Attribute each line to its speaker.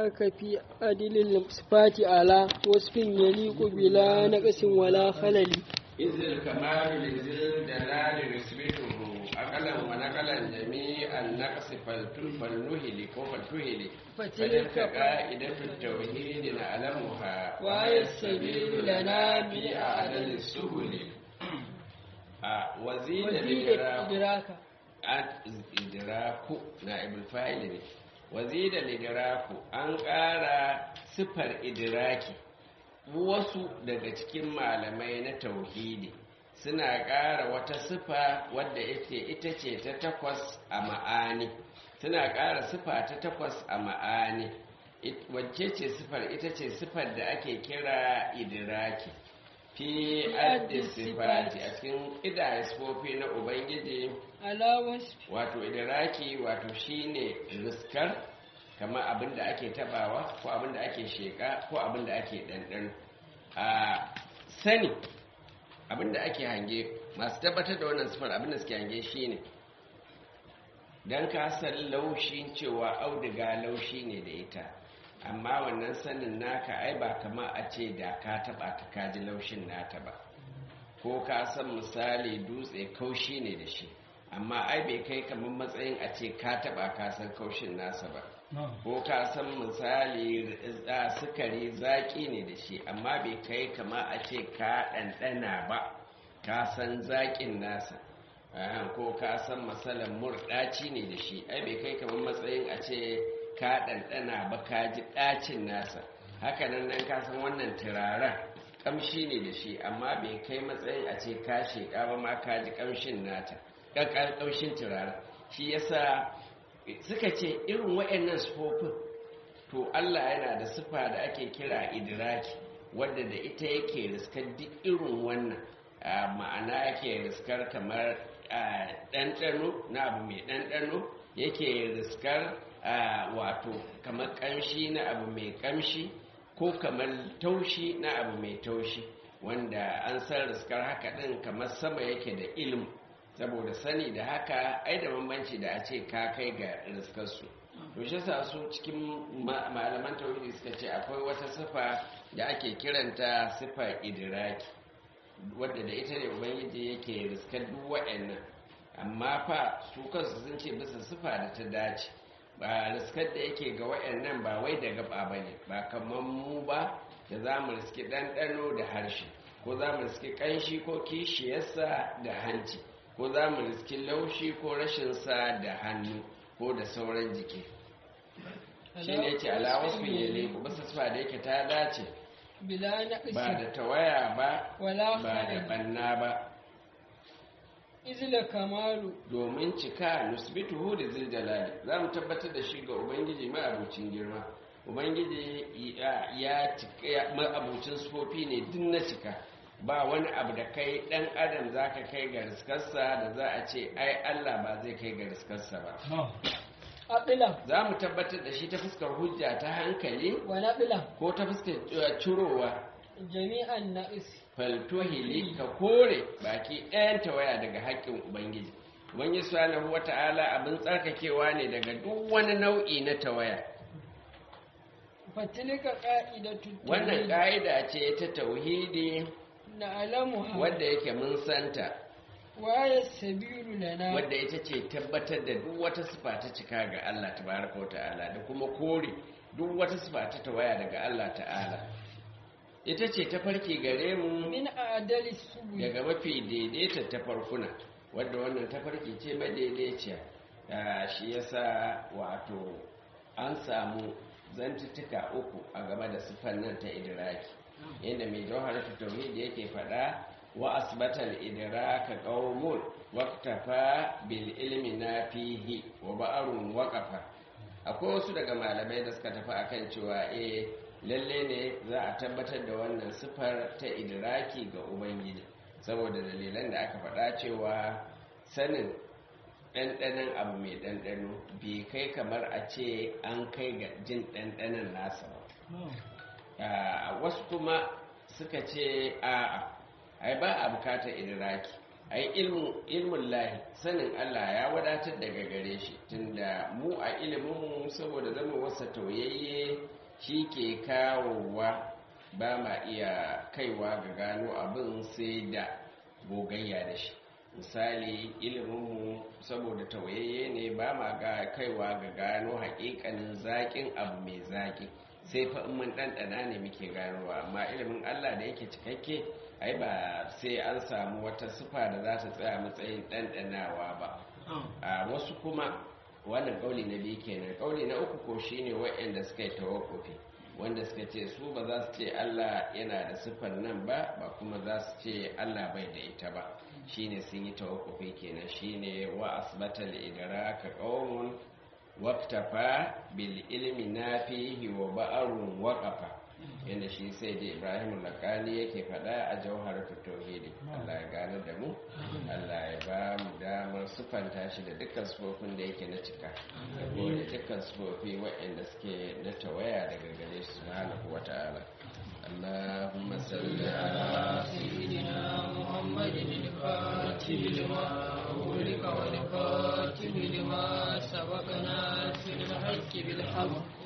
Speaker 1: ذاك في عدل الصفات على وصف يليق بلا نقص ولا خلل
Speaker 2: إذ الكمال لذي الجلال يثبته أقلا ونقلا جميع النقص فلنهلك وفلتهلك فتلك قائدة التوحيد نعلمها
Speaker 1: وهي السبيل لنا
Speaker 2: بأعدل السبل وزيد
Speaker 1: وزيد
Speaker 2: الإدراك
Speaker 1: إدراكا
Speaker 2: idraku na fa'il ne wazida lidraku an ƙara sifar idraki wasu daga cikin malamai na tauhidi suna ƙara wata sifa wadda ita ita ce ta takwas a ma'ani suna ƙara sifa ta takwas a ma'ani It- wacce ce sifar ita ce sifar da ake kira idraki fi addi sifati a cikin ƙidaya sifofi na ubangiji
Speaker 1: على وصف
Speaker 2: wato idiraki wato shine riskar kamar abin da ake tabawa ko abin da ake sheka ko abin da ake ɗanɗano a sani abin da ake hange masu tabbatar da wannan sifar abin da suke hange shine don ka san laushin cewa auduga laushi ne da ita amma wannan sanin naka ai ba kama a ce da ka taba ta kaji laushin nata ba ko ka san misali dutse kaushi ne da shi amma ai bai kai kamar matsayin a ce ka taba ka san kaushin nasa ba ko ka san misali a sukari zaki ne da shi amma bai kai kama a ce ka ɗanɗana ba ka san zaƙin nasa Ah, ko ka san matsalan murɗaci ne da shi ai bai kai kamar matsayin a ce ka ɗanɗana ba ka ji ɗacin nasa hakanan nan ka san wannan turaren ƙamshi ne da shi amma bai kai matsayin a ce ka sheƙa ba ma ka ji ƙamshin nata ƙanƙan ƙamshin turaren shi yasa suka ce irin waɗannan sufofin to Allah yana da sifa da ake kira idiraki wadda da ita yake riskar duk irin wannan a ma'ana yake riskar kamar a, ɗanɗano na abu mai ɗanɗano yake riskar a, wato kamar ƙamshi na abu mai ƙamshi ko kamar taushi na abu mai taushi wanda an san riskar haka ɗin kamar sama yake da ilm saboda sani da haka ai da bambanci da a ce ka kai ga riskarsu to shi sa su cikin ma- malaman tauhidi suka ce akwai wata sifa da ake kiranta sifa idiraki wadda da ita ne ubangiji yake riskar duk wa'annan amma fa su kansu sun ce bisa sifa da ta dace ba riskar da yake ga wa'annan ba wai da gaba ba ne ba kamar mu ba da za mu riski ɗanɗano da harshe ko za mu riski ƙanshi ko kishiyarsa da hanci ko za mu riski laushi ko rashinsa da hannu ko da sauran jiki shi ne ce alawasu ne ne ku bisa sifa da yake ta dace
Speaker 1: بلا نقص
Speaker 2: ba da tawaya ba
Speaker 1: ولا
Speaker 2: ba da
Speaker 1: خلل
Speaker 2: banna ba
Speaker 1: إذ الكمال
Speaker 2: domin cika nusbituhu da ziljalali za mu tabbatar da shi ga ubangiji ma'abucin girma ubangiji ya- ya cika ya- ma'abucin sufofi ne duk na cika ba wani abu da kai dan adam za ka kai ga riskarsa da za a ce ai allah ba zai kai ga riskarsa ba
Speaker 1: أقلا
Speaker 2: za mu tabbatar da shi ta fuskar hujja ta hankali
Speaker 1: ونقلا
Speaker 2: ko ta fuskar eh, cirowa
Speaker 1: جميع النقص
Speaker 2: faltuhili ka kore baki ɗayan tawaya daga haƙƙin ubangiji ubangiji subhanahu wata'ala abin tsarkakewa ne daga duk wani nau'i na tawaya
Speaker 1: فتلك قائدة
Speaker 2: wannan
Speaker 1: التوحيد
Speaker 2: ƙa'ida ce ta tauhidi
Speaker 1: نعلمها
Speaker 2: wadda yake mun santa
Speaker 1: وهي السبيل لنا
Speaker 2: wadda ita ce tabbatar da duk wata sifa ta cika ga Allah tabaraka wata'ala da kuma kore duk wata sifa ta tawaya daga Allah ta'ala ita ce ta farki gare mu
Speaker 1: من أعدل السبل
Speaker 2: daga mafi daidaita tafarkuna wadda wannan tafarki ce madaidaiciya Ah, shi yasa wato an samu zantuttuka uku a game da siffar nan ta idiraki inda mai jawhar tauhid yake faɗa wa asbatal idraka qaumun waqtafa bil ilmi nafihi wa ba'arun waqafa akwai wasu daga malamai da suka tafi akan cewa eh lalle ne za a tabbatar da wannan siffar ta idiraki ga ubangiji saboda dalilan da aka faɗa cewa sanin ɗanɗanon abu mai ɗanɗano bai kai kamar a ce an kai ga jin ɗanɗanon nasa ba Ah, wasu kuma suka ce a'a ai ba a bukatar idiraki ai ilmin lahi sanin Allah ya wadatar daga gare shi tunda mu a ilimin saboda zama wasa tauyayye shi ke kawowa ba ma iya kaiwa ga gano abin sai da gogayya da shi misali iliminmu saboda tawayayye ne ba ma ga kaiwa ga gano haƙiƙanin zaƙin abu mai zaƙi sai fa in mun ɗanɗana ne muke ganowa amma ilimin allah da yake cikakke ai ba sai an samu wata sifa da za ta tsaya matsayin ɗanɗanawa ba a wasu kuma wannan ƙauli na biyu kenan ƙauli na uku ko shine waɗanda suka yi tawakkufi wanda suka ce su ba za su ce Allah yana da siffar nan ba ba kuma za su ce Allah bai da ita ba shine sun yi tawakkufi kenan shine wa asbatal idraka qaumun waqtafa bil ilmi nafihi wa ba'arun waqafa yanda shi sai da Ibrahim lakani yake fada a jawharatu tauhidi Allah ya gane da mu Allah ya ba mu damar sufanta shi da dukkan sufofin da yake na cika da kuma da dukkan sufofi waɗanda suke na tawaya daga gare shi subhanahu wata'ala اللهم صل على
Speaker 3: سيدنا محمد الفاتح لما أغلق والخاتم لما سبقنا في الحق بالحق